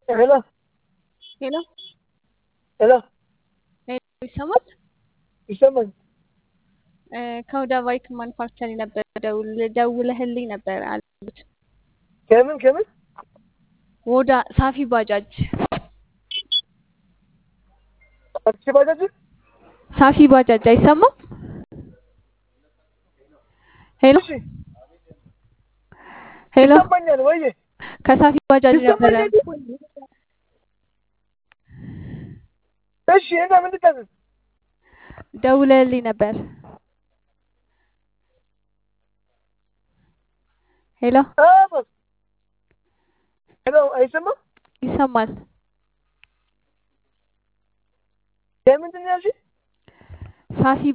ሄሎ ሄሎ ሄሎ ሄሎ ይሰማል? ይሰማል? እ ከሁዳ ባይክ ማኑፋክቸሪንግ ነበር ደውል ደውለህልኝ ነበር አሉት። ከምን ከምን ወዳ ሳፊ ባጃጅ አዲስ ባጃጅ ሳፊ ባጃጅ አይሰማም? ሄሎ እሺ ሄሎ ይሰማኛል ወይ ከሳፊ ባጃጅ ነበረ ይሰማኛል? እሺ እና ምን ልታዘዝ? ደውለህልኝ ነበር። ሄሎ አዎ ሄሎ አይሰማም? ይሰማል? ከምንድን ነው ያልሽኝ? ሳፊ